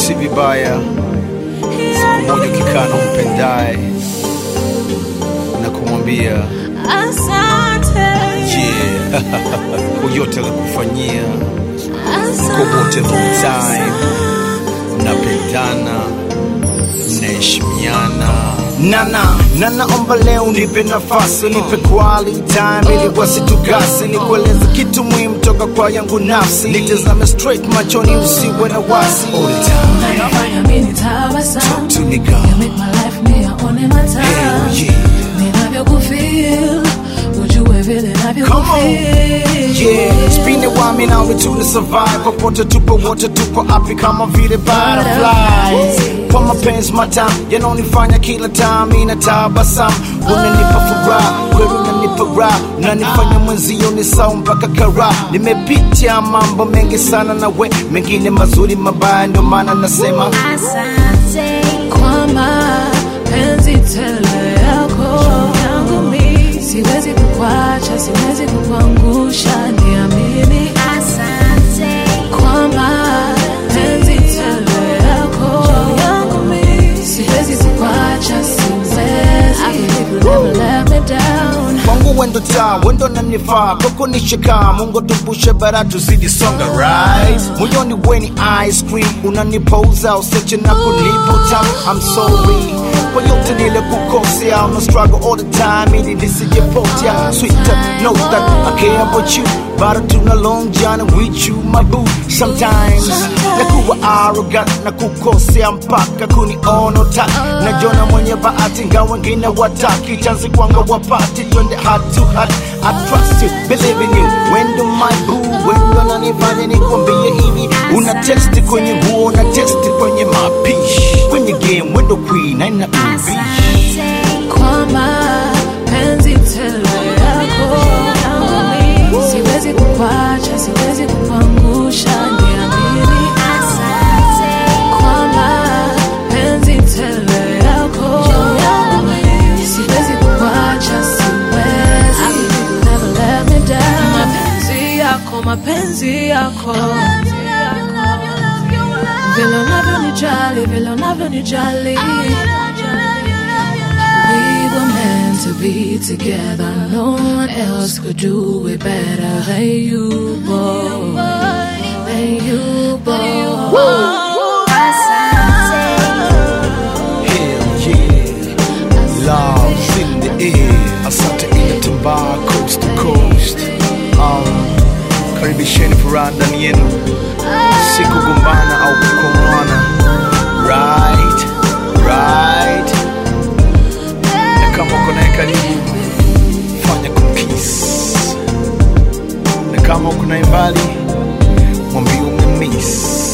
si vibaya siku moja ukikaa na umpendaye na kumwambia Asante. yeah, kwa yote alikufanyia Asante. kwa wote long time mnapendana mnaheshimiana nana na naomba leo nipe nafasi nipe quality time ili wasitukasi nikueleza kitu muhimu toka kwa yangu nafsi nitazame straight machoni usiwe na wasi all the time Unanifanya mimi nitabasamu. to me You God make my life niyaone matamu. Hell yeah. Ninavyokufeel, ujue vile Come on. navyokufeel. Yeah, spin it while me now we tuna survive popote tupo wote tupo api kama vile butterflies kwa mapenzi matamu yanaonifanya kila time inatabasamu unanipa furaha kweli unanipa raha unanifanya mwenzio ni sawa mpaka kara nimepitia mambo mengi sana na we mengine mazuri mabaya ndio maana nasema Kwa mapenzi tele yako yangu mi siwezi kukwacha, siwezi kukuangusha, niamini. Kwa mapenzi tele yako yangu mi siwezi kukwacha, siwezi. I believe you'll never let me down. kwangu wendo taa wendo nanifaa koko nishika mungu tupushe bara tuzidi songa right moyoni weni ice cream unanipouza useche na kunipa utamu I'm sorry kwa yote nile kukosea I'm a struggle all the time ili nisijepotea sweeter know that I care about you but tuna long journey with you my boo sometimes nakuwa arrogant na kukosea mpaka kuniona utaki najona mwenye bahati nga wengine wataki chanzi kwanga wapati twende heart to heart I trust you, believe in you wendo my boo wendo nanifanya nikwambie hivi una testi kwenye nguo na testi kwenye mapishi kwenye game wendo queen aina ubishi Kwa mapenzi tele yako yangu mi siwezi kukwacha, siwezi kukuangusha, niamini. Kwa mapenzi tele yako yangu mi siwezi kukwacha, siwezi. I believe you'll never let me down. Mapenzi yako, mapenzi yako vile unavyonijali, vile unavyonijali We were meant to be together. No one else could do it better than you, boy. Than you, boy. Hell yeah, love's in the air. Asante inatambaa coast to coast. Um, karibisheni furaha ndani yenu, si kugombana au kukomwana. Right, right. Na kama uko naye karibu, fanya kumkiss, na kama uko naye mbali, mwambie umemiss.